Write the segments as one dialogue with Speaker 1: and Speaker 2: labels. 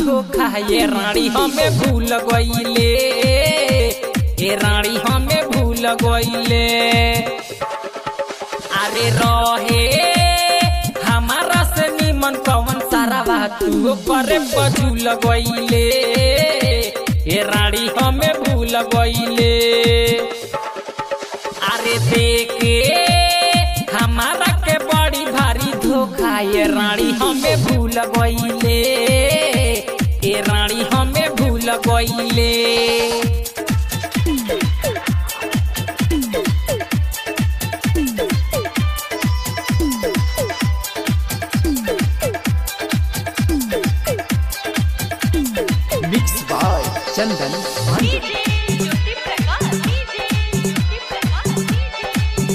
Speaker 1: धोखा ये रानी हमें भूल गईले ये रानी हमें भूल गईले अरे रहे हमारा से निमन कवन सारा बात तू करे बजूल गईले ये रानी हमें भूल गईले अरे देखे हमारा के बड़ी भारी धोखा ये रानी हमें भूल गईले ये रानी हमें भूल गईले
Speaker 2: mix by Chandan Pandey
Speaker 3: DJ Jyoti Prakash DJ Jyoti Prakash DJ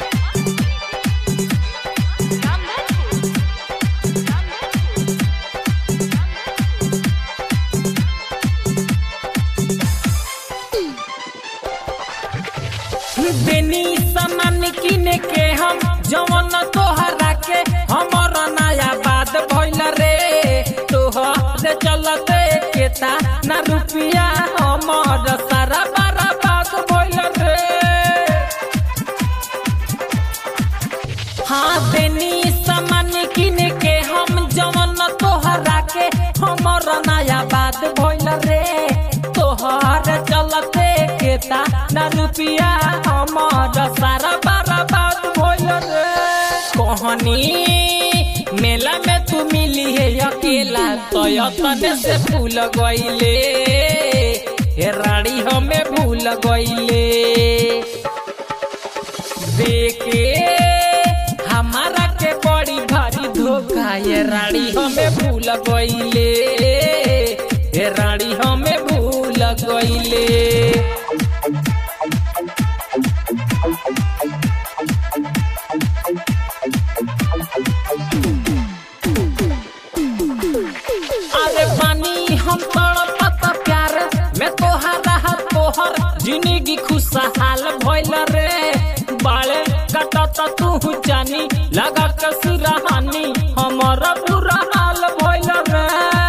Speaker 3: Ramnathpur Ramnathpur
Speaker 1: बेनी सामान किने के हम जवन तोहरा के हमर नया बात भइल रे तोहर चलते केता ना रुपिया हमर सारा बारा बात भइल रे हाँ बेनी सामान किने के हम जवन तोहरा के हमर नया बात भइल रे तोहर चलते केता ना रुपिया हमर सारा बारा बात भइल रे कहनी मेला में तू मिली है अकेला तो तने से भूल गईले हे रानी हमें भूल गईले देखे हमारा के बड़ी भारी धोखा ये रानी हमें भूल गईले ये रानी हमें भूल गईले अरे पानी हम तड़पत प्यार मैं तोहरा तोहर जिंदगी खुशहाल भइल रे बाले कटत तू जानी लगा के सिरहानी हमारा बुरा हाल भइल रे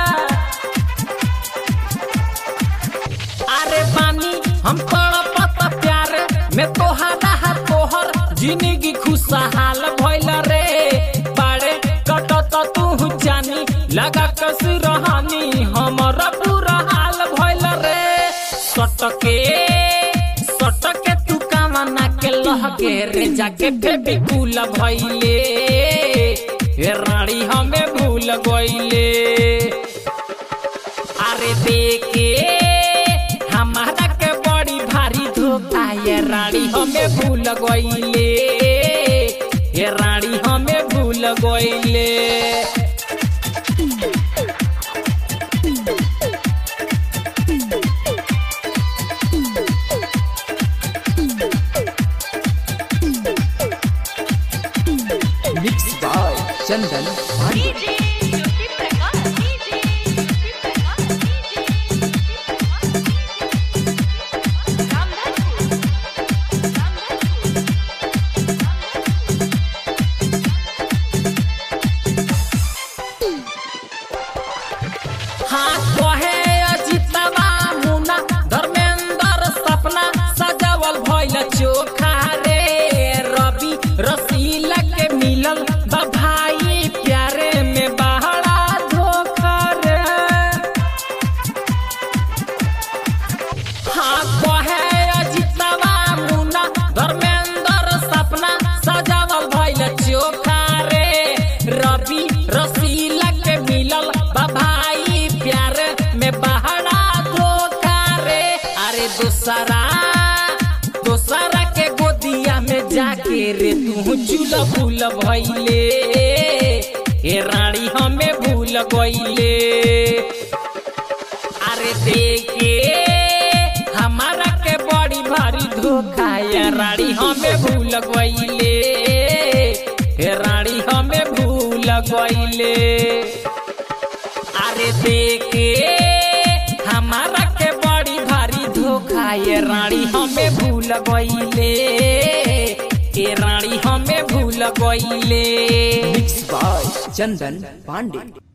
Speaker 1: अरे पानी हम तड़पत प्यार मैं तोहरा तोहर जिंदगी खुशहाल भइल रे बाड़े कटत तू जानी लगा कस रहानी हमारा बुरा हाल भइल रे सटके सटके तू कामना के लहके रे जाके बेबी कुल भइले ए रानी हमें भूल गइले अरे देखे हमारा के बड़ी भारी धोखा ये रानी हमें भूल गईले ये रानी हमें भूल गईले
Speaker 2: mix by Chandan Pandey
Speaker 3: DJ Jyoti Prakash DJ Jyoti Prakash DJ Ramnathpur Ramnathpur
Speaker 1: हाँ कहे अजितवा मुना धर्मेंद्र सपना सजावल भइल चोखा रे रवि रसीला के मिलल बा भाई प्यारे में बहरा धोखा रे हाँ कहे अजितवा मुना धर्मेंद्र सपना सजावल भइल चोखा रे रवि रसीला के मिलल बा भाई प्यार में बहरा धोखा रे अरे दूसरा दूसरा के गोदिया में जाके रे तू चूल भूल भइले ए रानी हमें भूल गईले अरे देखे हमारा के बड़ी भारी धोखा ये रानी हमें भूल गईले हे रानी हमें भूल गईले अरे देखे हमारा के बड़ी भारी धोखा ये रानी हमें भूल गईले ये रानी हमें भूल गईले
Speaker 2: मिक्स बाय चंदन पांडे